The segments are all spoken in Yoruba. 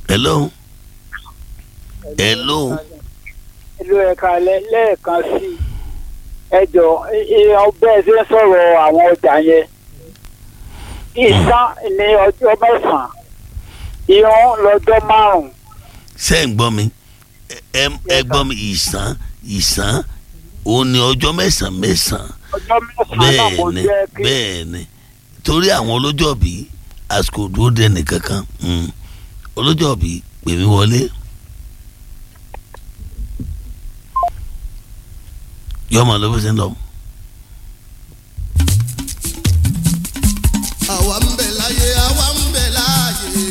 hello hello ìlú ẹ̀ka lẹ́ẹ̀kan sí ẹ jọ bẹ́ẹ̀ ṣe ń sọ̀rọ̀ àwọn ọjà yẹn ìsán ní ọjọ́ mẹ́sàn-án ìhun lọ́jọ́ márùn-ún ṣé ń gbọ́ mi ẹ ẹ gbọ́ mi ìsàn ìsàn òun ni ọjọ́ mẹ́sàn-án mẹ́sàn-án ọjọ́ mẹ́sàn-án náà mo bẹ́ẹ̀ ni jẹ́ kí bẹ́ẹ̀ ni torí àwọn olójọ́bí àsìkò dúró dé nìkankan mm. olójọ́bí pè mí wọlé yọmọ ló fi sí lọ. àwa ń bẹ láyé àwa ń bẹ láàyè.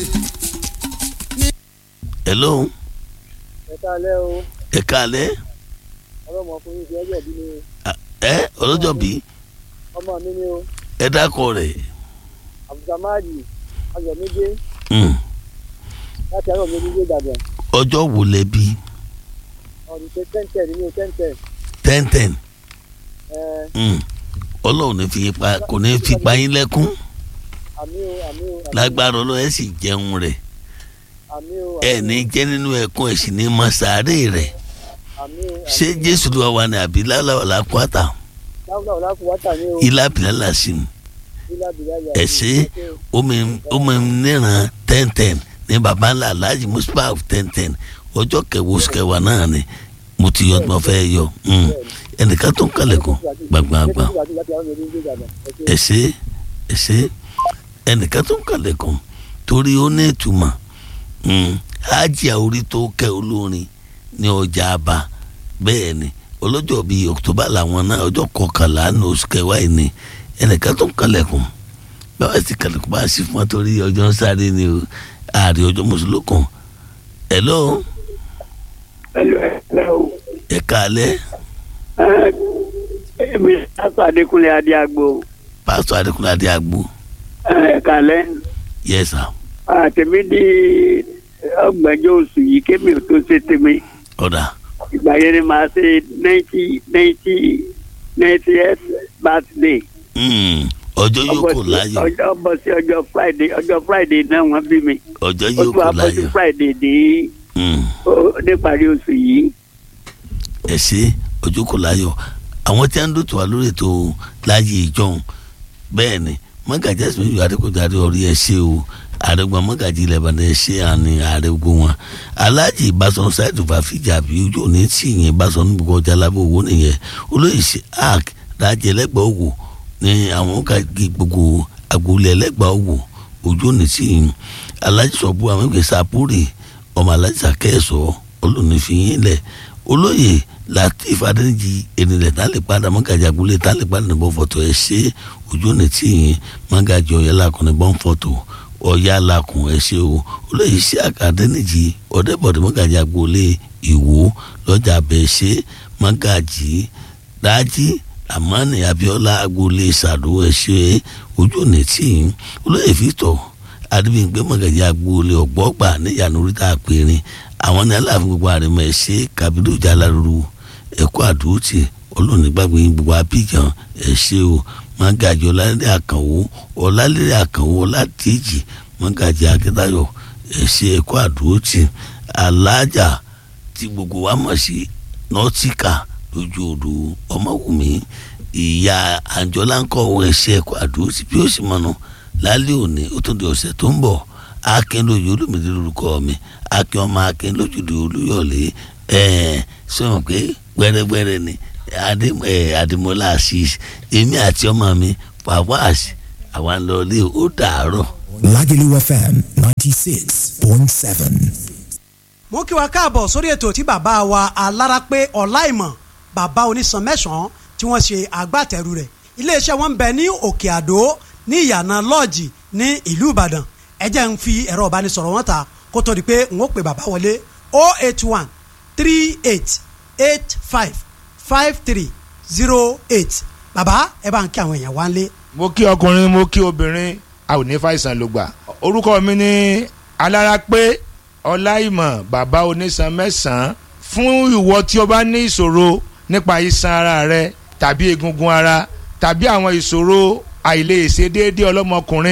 hello ẹ kálẹ́ o ẹ káalẹ́ ọlọ́mọkùnrin ìfẹ́ ọjọ́ bí mi ẹ olójọ́bí ọmọ mi ni o ẹ dákọ rẹ̀ abdulsamadi ayọ̀mídé mm. láti ayọ̀mídé ìbàdàn ọjọ́ wo lẹ bí ọdún tó tẹ́ǹtẹ̀ nínú tẹ́ǹtẹ̀ ten ten ẹ mm. ọlọ́run ní fi pa kò ní fi pa yín lẹ́kún àmì o àmì o àmì o, lágbára ọlọ́run ẹ sì jẹun rẹ̀ àmì o ẹ ní jẹ́ nínú ẹkún ẹ sì ní mọ sàárè rẹ̀ àmì o ṣé jésù ló wà wá ní àbí lálàwà lápáta láwùjọ ọ̀làkùnwátà ní o ilá bìlálà sí ni ilá bìláyà ẹ ṣe omi omi níran ten ten ní baba ńlá alhaji mustapha ten ten ọjọ́ kẹwàá oṣù kẹwàá náà ni mo ti yọ tí mo fẹ́ yọ mm. ẹnìkan tó ń kalẹ̀kùn gbàgbàgbà ẹ ṣe ẹ ṣe ẹnìkan tó ń kalẹ̀kùn torí ó ní ìtumọ̀ mm. ájì àórí tó kẹ́ olórin ní ọjà àbá bẹ́ẹ̀ ni ọlọ́jọ́ bíi october làwọn náà ọjọ́ kọkànlá ní oṣù kẹwàá yìí ni ẹnìkan tó ń kalẹ̀kùn báwa sì kalẹ̀kùn bá a sì fún wa torí ọjọ́ ń sáré ni o ààrẹ ọjọ́ mùsùlùkùn hello ẹlò ẹlò o ẹ káalẹ́ èmi sásù adékúnlé adéagbó pásítọ̀ adékúnlé adé àgbo ẹ̀kálẹ́ yes sir àtẹ̀mí di ọgbẹ̀jọ oṣù yìí kémi ò tó ṣe tèmi ọ̀dà ìgbà yẹn ni màá ṣe ninety ninety ninetieth birthday. mm, ọjọ́ yóò kò láyọ̀ ọjọ́ bọ́ sí ọjọ́ friday ọjọ́ friday náà wọ́n bí mi ọjọ́ ó yóò tún kò wá bọ́ sí láyọ̀ friday ní mm, ó- níparí oṣù yìí. ẹ ṣe ọjọ́ kò láyọ̀ àwọn tí a ń dòtò wá lórí ètò láàyè ìjọhún bẹ́ẹ̀ ni mọ́gàjì ẹ̀sìn méjì adékòjáde orí ẹ̀ ṣe o àrẹ̀gbọ́n mọ́gàjì ilẹ̀ ìbàdàn ẹ̀ ṣe àní ààrẹ gbogbo wọn aláàjì ìbásan ṣáìdù fàfíjà bí ojú òní tì yẹn ìbásan níbi ọjà lábẹ́ owó nìyẹn olóyè ṣe arc dájẹ́ ẹlẹ́gbàá òwò ní àwọn kàgé gbogbo agboolé ẹlẹ́gbàá òwò ojú òní tì yẹn aláàjì sọ̀bù àwọn ìgbẹ́ sàpúrì ọmọ aláàjì sàkẹ́ẹ̀sọ olùnífìyín lẹ̀ olóyè latif adéjì ènìyàn tá lè padà mọ́gàjì agboolé tá lè padà níbọ̀ fọ́tò ẹ̀ ṣe ojú òní tì yẹn mọ́gàjì ọ̀yẹ́lá kan níbọ̀ fọ́tò ọ̀yá lakùn ẹ̀ ṣe o olóyè sí àkàdénìjì ọ̀dẹ́bọ̀dẹ́ mọ́gàjì agboolé ìwò lọ́jà abẹ́ ṣe mọ́gàjì dájí amani abiola agboolé sàdó ẹ̀ ṣe ojú òní tì yẹn olóyè victor adébíyìngbé mọ̀gàjì agboolé ọ̀gbọ́gbà níyànú oríta àpèrìn àwọn ní aláàfin gbogbo àrẹ̀mọ̀ ẹ̀ ṣe kabiru jaláruru ẹ̀kọ́ àdúrótì olóònígbàgbé yín gbogbo abíjan ẹ̀ ṣe o mọ́gàjì ọ̀làlẹ́rẹ́ àkànwó ọ̀làlẹ́rẹ́ àkànwó ọ̀làdíjì mọ́gàjì akíntayọ̀ ẹ̀ ṣe ẹ̀kọ́ àdúrótì alájà tí gbogbo wa mọ̀ sí nọ́tíkà lójú odò ọmọwùmí ìyá àjọlá ń kọ́ ohun ẹ̀ṣẹ̀ ẹ̀kọ́ àdúrótì bí ó sì mọ̀nà lálẹ́ òní ó tún di ọ̀sẹ̀ tó ń bọ̀ akin lójú olùmídìí lórúkọ mi akin ọmọ akin lójúde olúyọ̀lé ẹ̀ẹ́n sọ̀rọ̀ pé gbẹ́rẹ́gbẹ́rẹ́ ni adé ẹ̀ adémọlá assis èmi àti ọmọ mi fawaz àwa ń lọ ilé ó dàárọ̀. Lagelu FM 96.7. mo kí wa káàbọ̀ sórí ètò tí bàbá wa alárápé ọláìmọ̀ bàbá onísan mẹ́sàn-án tí wọ́n ṣe agbátẹrù rẹ̀ iléeṣẹ́ wọn ń bẹ ní òkè àdó ní ìyànà lọ́ọ̀jì ní ìlú ìbàdàn ẹ jẹ́ ń fi ẹ̀rọ ìbánisọ̀rọ̀ wọn ta kó tó di pé n ó pè bàbá wọlé 081 38 85 53 08 bàbá ẹ bá ń kí àwọn èèyàn wá ń lé. mo kí ọkùnrin mo kí obìnrin a ò ní fàìsàn ló gbà orúkọ mi ní alárápé ọláìmọ̀ bàbá onísan mẹ́sàn-án fún ìwọ tí o bá ní ìṣòro nípa iṣan ara rẹ tàbí egungun ara tàbí àwọn ìṣòro àìlèṣe déédéé ọlọ́mọkùnrin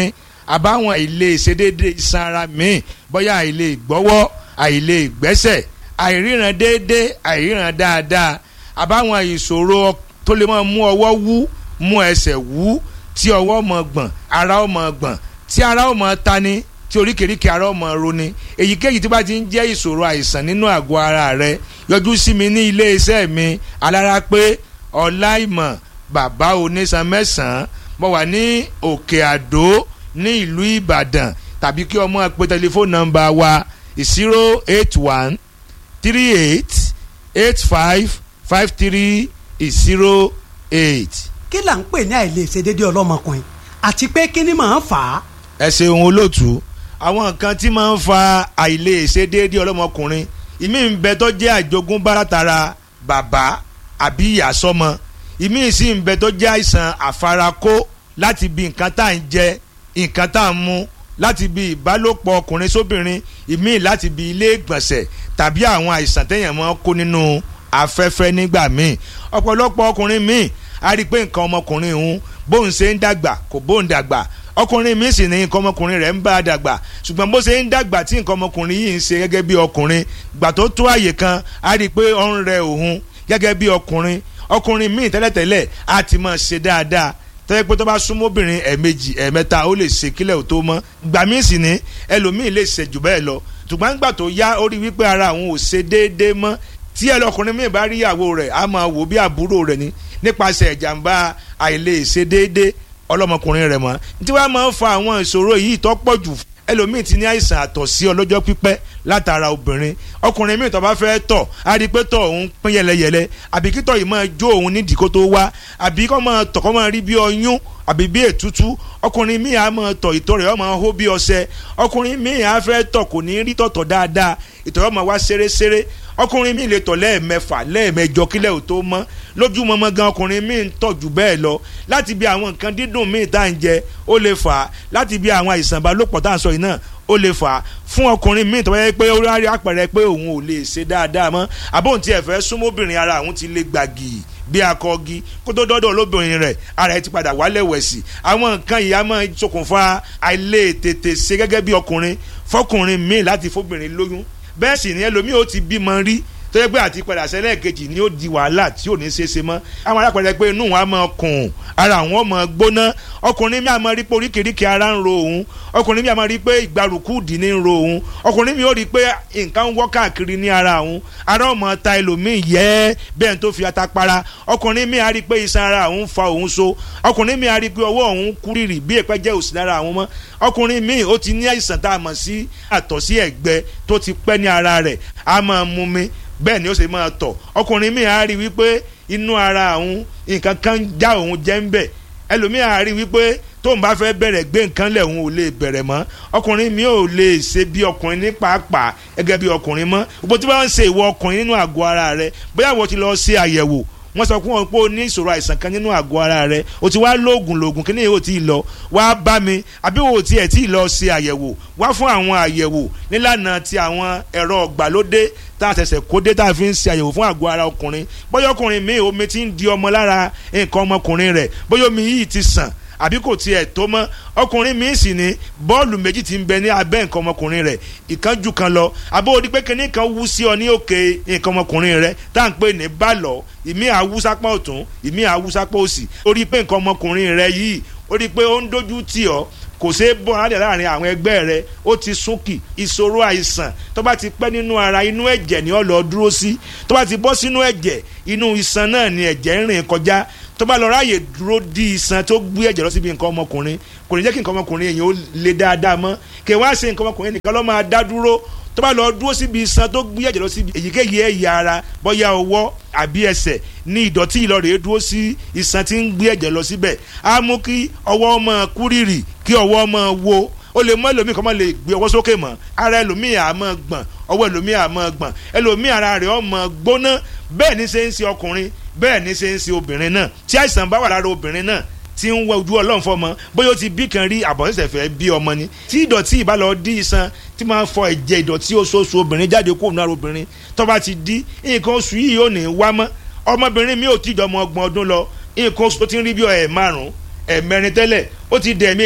àbáwọn àìlè ìṣedéédé iṣan ara míì bóyá àìlè ìgbọ́wọ́ àìlè ìgbẹ́sẹ̀ àìríran déédé àìríran dáadáa àbáwọn ìṣòro tó lè máa mú ọwọ́ wú mú ẹsẹ̀ wú tí ọwọ́ mọ̀ gbọ̀n ara ó mọ̀ gbọ̀n tí ara ó mọ̀ tani tí oríkèéríkèé ara ó mọ̀ roni èyíkéyìí tí bá ti ń jẹ́ ìṣòro àìsàn nínú àgọ́ ara rẹ yọjú sí mi ní ilé iṣẹ́ mi alára pé ọláìmọ̀ bàbá onísan mẹ́sàn-án mo wà ní òkè àdó ní ìlú ìbàdàn tàbí kí ọmọ pe tẹlifóònù nọ́mbà wa zero eight one three eight eight five five three zero eight. kí là ń pè ní àìlèṣedéédé ọlọ́mọkùnrin àti pé kí ni màá fà á. ẹ ṣeun olóòtú àwọn nǹkan tí máa ń fa àìlèṣedéédé ọlọ́mọkùnrin ìmí ń bẹ tó jẹ́ àjogúnbá látara bàbá àbí ìyá sọ́mọ ìmí sì ń bẹ tó jẹ́ àìsàn àfarakó láti bí nǹkan tá à ń jẹ nǹkan tá à ń mu láti bí ìbálòpọ̀ ọkùnrin sóbìnrin ìmí láti bí ilé ìgbọ̀nsẹ̀ tàbí àwọn àìsàn téèyàn máa ń kó nínú afẹ́fẹ́ nígbà míì ọ̀pọ̀lọpọ̀ ọkùnrin míì a rí i pé nǹkan ọmọkùnrin òun bóun ṣe ń dàgbà kò bóun dàgbà ọkùnrin míì sì ní nǹkan ọmọkùnrin rẹ̀ ń bá a dàgbà ṣùgbọ́n bó ṣe ń dàgbà tí nǹkan ọmọkùnrin yìí ń ṣe gẹ́gẹ́ bí ọkùnrin gbà tó tó àyè kan a rí i pé ó ń rẹ òun gẹ́gẹ́ bí ọkùnrin ọkùnrin míì tẹ́lẹ̀tẹ́lẹ̀ á ti máa ṣe dáadáa tẹ́lẹ̀ pé tó bá súnmọ́ obìnrin ẹ̀ẹ̀mejì ẹ̀ẹ̀mẹ́ta ó lè ṣe kílẹ̀ ò tó mọ́ gbà míì sì ní ẹlòmíì lè ṣe jù bẹ́ẹ̀ lọ ṣùgbọ́n gbà tó yá ó rí wípé ara àwọn ò ṣe déédéé mọ́ tí ẹlọkùnrin míì bá rí ìyàwó rẹ̀ á máa wò bí àbúrò rẹ̀ ni nípasẹ̀ ìjàmbá àìlè ṣe déédéé ọlọ́mọkùnrin rẹ̀ mọ́ tí wàá máa ń fa àwọn ìṣòro yìí tó pọ̀ jù ẹlòmíì ti ní àìsàn àtọ̀sí ọlọ́jọ́ pípẹ́ látara obìnrin ọkùnrin míì tó bá fẹ́ tọ̀ á rí i pé tọ̀ òun pín yẹlẹyẹlẹ àbí kí tọ̀ yìí máa jó òun nídìí kó tó wá àbí kó máa tọ̀ kó máa rí bí ọyún àbí bí ètútú ọkùnrin míì á máa tọ̀ ìtọ̀ rẹ̀ ó máa hó bí ọṣẹ ọkùnrin míì á fẹ́ tọ̀ kò ní rí tọ̀tọ̀ dáadáa ìtọ̀ rẹ̀ ó máa wá ṣeréṣeré ọkùnrin míì lè tọ̀ lẹ́ẹ̀mẹfà lẹ́ẹ̀mẹjọ kílẹ̀ ò tó mọ́ lójúmọmọ gan ọkùnrin míì ń tọ̀ jù bẹ́ẹ̀ lọ láti bí àwọn nǹkan dídùn míì tá à ń jẹ ó lè fà á láti bí àwọn àìsàn ìbálòpọ̀ tá à ń sọ yìí náà ó lè fà á fún ọkùnrin míì tó bá yẹ pé ó rí àpẹẹrẹ pé òun ò lè ṣe dáadáa mọ́ àbóhùn tí ẹ fẹ́ súnmọ́bìnrin ara òun ti lè gbàgì bí akọgi kó tó dọ́dọ̀ lóbìnrin rẹ̀ ara ẹ ti padà wálẹ̀ wẹ̀sì àwọn nǹkan yìí á máa ṣokùnfà àìlè tètè ṣe gẹ́gẹ́ bí ọkùnrin fọkùnrin míì láti fóbìnrin lóyún bẹ́ẹ̀ sì ni ẹlòmíì ó ti bímọ rí tó yẹ pé àti padà sẹ́lẹ̀ kejì ni ó di wàhálà tí ò ní ṣe é ṣe mọ́ àwọn alápẹ̀rẹ̀ pé inú wọn á máa kùn ara àwọn máa gbóná ọkùnrin mi á máa rí pé oríkèéríkèé ara ń ro òun ọkùnrin mi á máa rí pé ìgbàrúkú dì ní ń ro òun ọkùnrin mi ó rí pé nǹkan ń wọ́ káàkiri ní ara òun ara ọmọ ta ẹlòmíì yẹ bẹ́ẹ̀ tó fi ata para ọkùnrin mi á rí pé iṣan ara òun fa òun so ọkùnrin mi á rí pé ọwọ́ òun kúrìrì bí èpẹ́ jẹ́ òsì lára àwọn mọ́ ọkùnrin mi ó ti ní àìsàn tá a mọ̀ sí àtọ̀sí ẹ̀gbẹ tó ti pẹ́ ní ara rẹ̀ á máa mú mi bẹ́ẹ̀ ni ó ṣe máa tọ̀ ọkùnrin mi á rí wípé inú ara òun nǹkan kan já òun jẹ́ ń bẹ̀ ẹlòmíì á rí wípé tóun bá fẹ́ bẹ̀rẹ̀ gbé nǹkan lẹ̀ òun ò lè bẹ̀rẹ̀ mọ́ ọkùnrin mi ò lè ṣe bí ọkùnrin ní pàápàá gẹ́gẹ́ bí ọkùnrin mọ́ gbogbo tí wọ́n ń ṣe ìwọ ọkùnrin nínú àgọ́ ara rẹ bóyá wọ́n ti lọ ṣe àyẹ̀wò wọ́n sọ fún wọn pé o ní ìṣòro àìsàn kan nínú àgọ́ ara rẹ o ti wá lóògùn lóògùn kí ni yóò ti lọ wá bá mi àbí o ti ẹ̀ tí lọ ṣe àyẹ̀wò wá fún àwọn àyẹ̀wò nílànà ti àwọn ẹ̀rọ ọ̀gbàlódé tá a ṣẹ̀ṣẹ̀ kó dé tá a fi ń ṣe àyẹ̀wò fún àgọ́ ara ọkùnrin bóyá ọkùnrin mi omi ti ń di ọmọ lára nǹkan ọmọkùnrin rẹ̀ bóyá omi yìí ti sàn àbí kò tiẹ̀ tó mọ́ ọkùnrin mi sì ní bọ́ọ̀lù méjì ti ń bẹ ní abẹ́ nǹkan ọmọkùnrin rẹ̀ ìkan ju kan lọ àbó odi pé kíní kan wú sí ọ ní òkè nǹkan ọmọkùnrin rẹ̀ tá à ń pè ní bàlọ́ ìmí àwùsápá ọ̀tún ìmí àwùsápá òsì ó rí pé nǹkan ọmọkùnrin rẹ̀ yìí ó rí pé ó ń dojú tì ọ́ kò ṣeé bọ́ alẹ́ láàrin àwọn ẹgbẹ́ rẹ ó ti súnkì ìṣòro àìsàn tó bá ti pẹ́ nínú ara inú ẹ̀jẹ̀ ni ó lọ dúró sí tó bá ti bọ́ sínú ẹ̀jẹ̀ inú iṣan náà ni ẹ̀jẹ̀ ń rìn kọjá tó bá lọ ráàyè dúró di iṣan tó gbé ẹ̀jẹ̀ lọ síbi nǹkan ọmọkùnrin kò ní jẹ́ kí nǹkan ọmọkùnrin èèyàn ó le dáadáa mọ́ kí wọ́n á ṣe nǹkan ọmọkùnrin nìkan ló máa dá dúró tó bá lọ dúró síbi iṣan tó gbé ẹ̀jẹ̀ lọ síbi èyíkéyìí ẹ̀yà ara bóyá ọwọ́ àbí ẹsẹ̀ ní ìdọ̀tí ìlọrẹ̀ dúró sí iṣan tí ń gbé ẹ̀jẹ̀ lọ síbẹ̀ á mú kí ọwọ́ máa kúrìrì kí ọwọ́ máa wo ó lè mọ ẹlòmíì kọ́ máa lè gbé ọwọ́ sókè mọ́ ara ẹlòmíì á máa gbọ̀n ọwọ́ ẹlòmíì á máa gbọ̀n ẹlòmíì ara rẹ̀ ó máa gbóná bẹ́ẹ̀ ni ṣe ń ṣe ọkùnrin bẹ́ẹ̀ ni ṣe ń ṣe obìnrin náà tí àìsàn bá wà lára obìnrin náà tí ń wọ ojú ọlọ́run fọmọ bóyá ó ti bí kan rí àbọ̀nsẹ̀sẹ̀ fẹ́ bí ọmọ ni tí ìdọ̀tí ìbá lọ dí iṣan tí máa ń fọ ẹ̀jẹ̀ ìdọ̀tí oṣooṣù obìnrin jáde kó nù ara obìnrin tó bá ti dí nǹkan oṣù yìí ò ní wá mọ́ ọmọbìnrin mi ò tí ìjọmọ ọgbọ̀n ọdún lọ nǹkan oṣù tó ti ń rí bí ẹ̀ márùn ẹ̀ mẹ́rin tẹ́lẹ̀ ó ti dẹ̀ méjì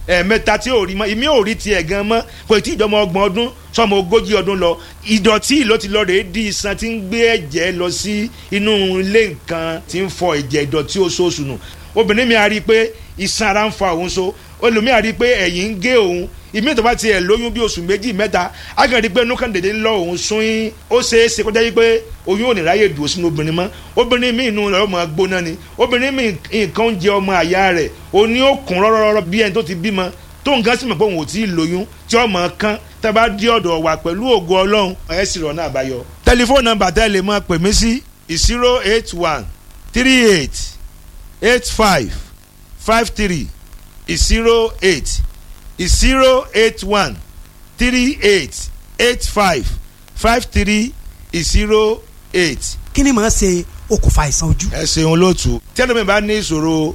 ẹ̀ẹ̀mẹ́ta tí ò rí mọ́ ìmí ò rí tiẹ̀ gan mọ́ kò tí ìjọmọ ọgbọ̀n ọdún sọmọ ogójì ọdún lọ ìdọ̀tí ló ti lọ rèé di iṣan tí ń gbé ẹ̀jẹ̀ lọ sí inú ilé nǹkan tí ń fọ ẹ̀jẹ̀ ìdọ̀tí oṣooṣù nù obìnrin mi a rí i pé iṣan ara ń fa òun so olùmíà rí i pé ẹ̀yìn ń gé òun ìmí tó bá tiẹ̀ lóyún bí oṣù méjì mẹ́ta á kàn rí i pé inú kan dèdè ń lọ òun sún yín ó ṣeé ṣe kọjá yìí pé oyún ò ní ráyè dùn sínú obìnrin mọ́ obìnrin mi inú rẹ̀ ọmọ gbóná ni obìnrin mi nǹkan ń jẹ ọmọ àyà rẹ̀ òní ó kún rọ́rọ́rọ́ bí ẹni tó ti bímọ tó nǹkan sì mọ̀ pé òun ò tí ì lóyún tí ọmọ kan tẹ́ bá dé ọ̀dọ̀ wa pẹ̀lú ògo ọlọ́run ẹ̀ sì rọ̀ náà àbáyọ. tẹlifóònù nọ́mbà tẹ́ lè máa pè mí sí zero eight one three eight eight five five three zero eight zero eight one three eight eight five five three zero eight. kí ni màá ṣe okùnfà àìsàn ojú. ẹ ṣeun lóòtú tẹ́lẹ̀mí bá ní ìṣòro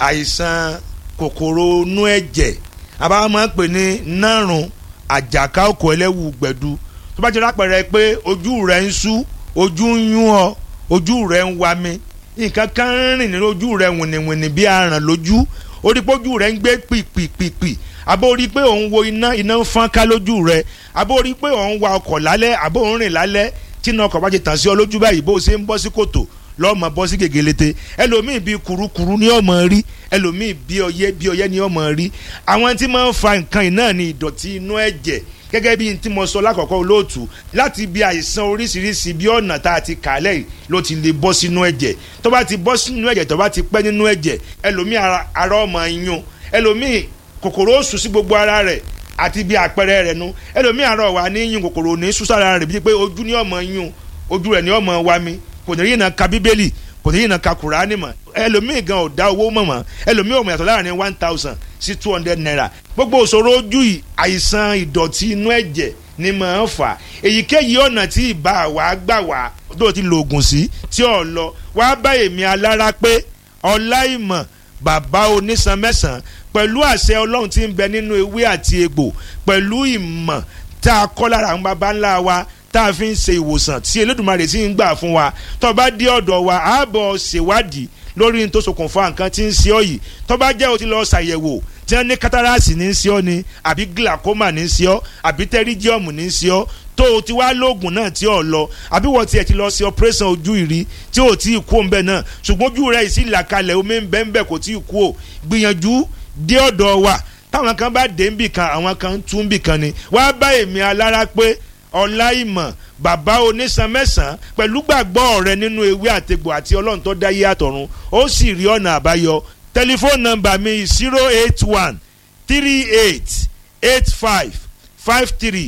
àìsàn kòkòrò inú ẹ̀jẹ̀ àbá máa ń pè ní nárùn àjàká òkò ẹlẹ́wù gbẹ̀du tó bá jẹ́ lápẹ̀rẹ̀ pé ojú rẹ̀ ń sú ojú ń yún ọ ojú rẹ̀ ń wa mi nǹkan kan ń rìn nínú ojú rẹ̀ wìnìwìnì bí aràn lójú ó rí pé ojú rẹ̀ ń gbé pìpìpìpì àbó rí pé òun wo iná iná ń fọ́n ká lójú rẹ̀ àbó rí pé òun wa ọkọ̀ lálẹ́ àbó òun rìn lálẹ́ tí iná ọkọ̀ bá ti tàn sí ọ lójú báyìí bó o ṣe ń bọ́ sí kòtò lọ́mọ bọ́ sí gègélete ẹlòmíì bíi kurukuru ní ọmọ rí ẹlòmíì bíi ọyẹ́ bíi ọyẹ́ ní ọmọ rí àwọn tí máa ń fa nǹkan yìí náà ní ìdọ̀tí inú ẹ̀jẹ̀ gẹ́gẹ́ bí n tí mo sọ lákọ̀ọ́kọ́ olóòtú láti bí àìsàn oríṣiríṣi bí ọ̀nà tá a ti kà á lẹ́yìn ló ti lè bọ́ sínú ẹ̀jẹ̀ tó bá ti bọ́ sínú ẹ̀jẹ̀ tó bá ti pẹ́ nínú ẹ̀jẹ̀ ẹlòmíì ara ọmọ yún ẹlòmíì kòkòrò ó sùn sí gbogbo ara rẹ̀ àti bí àpẹẹrẹ rẹ̀ nu ẹlòmíì ara wà ní yún kòkòrò ní súsára rẹ̀ bíi pé ojú ní ọmọ yún ojú rẹ̀ ní ọmọ wa mi kò ní rí iná ka bíbélì kò ní rí iná ka kùránì mọ́ ẹlòmíì gan ò dá owó mọ̀ mọ́ ẹlòmíì ò mọ̀ yàtọ̀ láàrin one thousand sí two hundred naira gbogbo òṣòro ojú yìí àìsàn ìdọ̀tí inú ẹ̀jẹ̀ ni màá fà èyíkéyìí ọ̀nà tí ìbá wa gbà wá tó ti lo oògùn sí tí ò lọ wá bá èmi alára pé ọláìmọ̀ bàbá onísan mẹ́sàn-án pẹ̀lú àṣẹ ọlọ́run tí ń bẹ nínú ewé àti egbò pẹ̀lú ìmọ̀ tá a kọ́ lára àwọn baba ńlá wa tá a fi ń ṣe ìwòsàn tí Elédùmarè sì ń gbà fún wa tó bá dé ọ̀dọ̀ wa ààbọ̀ ṣèwádìí lórí ní tó ṣokùnfà nǹkan tí ń ṣe ọ́ yìí tó bá jẹ́ o ti lọ ṣàyẹ̀wò tí wọ́n ní kátàràsì ní í ṣe ọ́ ni àbí glaucoma ní í ṣe ọ́ àbí pterygium ní í ṣe ọ́ tó o ti wá lóògùn náà tí ò lọ àbí wọ́n tiẹ̀ ti lọ sí operation ojú ìrí tí ò tí ì kú òun bẹ́ẹ̀ náà ṣùgbọ́n ojú rẹ̀ sì là kalẹ̀ omi ń bẹ́ẹ̀ ń bẹ́ẹ̀ kò tí ì kú o gbìyànjú dé ọ̀dọ̀ wa táwọn kan bá dé nbì kan àwọn kan tún nbì kan ni wá bá èmi alára pé ọláìmọ̀ bàbá onísan mẹ́sàn-án pẹ̀lú gbàgbọ́ rẹ nínú ewé àtegbò àti ọlọ́run tó dá yé àtọ̀run ó sì rí ọ̀nà àbáyọ tẹlifóònù nọ́mbà mi zero eight one three eight eight five five three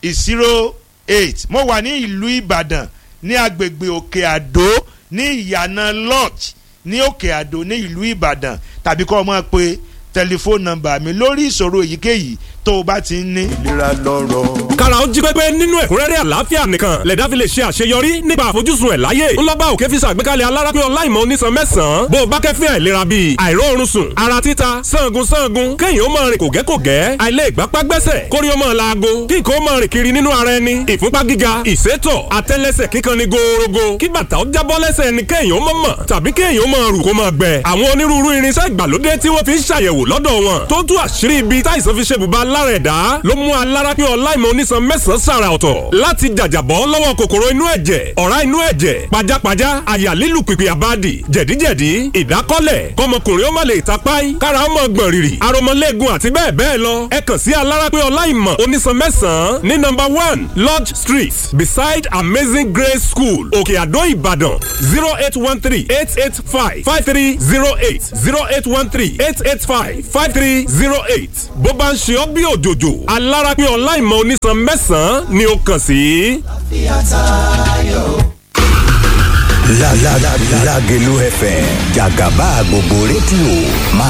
zero eight mo wà ní ìlú ìbàdàn ní agbègbè òkè àdó ní ìyànà lodge ní òkè àdó ní ìlú ìbàdàn tàbí kọ́ ọ máa pe tẹlifóònù nọ́mbà mi lórí ìṣòro èyíkéyìí tó o bá ti ń ní. ìlera lọ́rọ̀. kára ó jí pépé nínú ẹ̀kúnrẹ́rẹ́ àlàáfíà nìkan lẹ̀dá fi lè ṣe àṣeyọrí nípa àfojúsùn ẹ̀ láyé ńlọ́gbà òkè fi ṣàgbékalẹ̀ alárápé ọláìmọ̀ onísan mẹ́sàn-án bó o bá kẹ́fín àìlera bíi àìróorun sùn ara títa sangun sangun kéèyàn ó máa rìn kògẹ́kògẹ́ àìlè ìgbápá gbẹ́sẹ̀ kórí ó máa laago kí nǹkan ó máa rìn kiri nínú ara ẹni ìfúnpá gíga ìsétọ̀ àtẹ́lẹsẹ̀ kíkan ni gòòrògò kí bàtà ó jábọ́ lẹ́sẹ̀ ẹni kéèyàn ó mọ̀ mọ̀ tàbí kéèyàn ó máa rù kó máa gbẹ àwọn onírúurú irinṣẹ́ ìgbàlódé tí wọ́n fi ń ṣàyẹ̀wò lọ́dọ̀ wọn tó tú àṣírí ibi táìsàn fi ṣe bùbá lára ẹ̀dá ló mú alárápín ọláìmọ̀ onísan mẹ́sàn-án sàrà ọ̀tọ̀ láti jàjàbọ́ lọ́wọ́ kòkòrò inú ẹ̀jẹ̀ ọ̀rá inú ẹ̀jẹ̀ pajápajá àyà lílù pìpì àbádì jẹ̀díjẹ̀dí ìdákọ́lẹ̀ kọmọkùnrin ó má lè tapáì kára ó mọ̀ gbọ̀n rìrì aromọléegun àti bẹ́ẹ̀ bẹ́ẹ̀ lọ ẹ kàn sí alárápín ọláìmọ̀ onísan mẹ́sàn-án ní nọ́mbà one lodge street beside amazing grace school òkè àdó ìbàdàn zero eight one three eight eight five five three zero eight zero eight one three eight eight five five three zero eight bó bá ń ṣe ọ́ bí òjòjò alárápín ọláìmọ̀ onísan mẹ́sàn-án ni ó kàn sí. La la la Lágelú FM jàgàbá gbogbo rédíò máa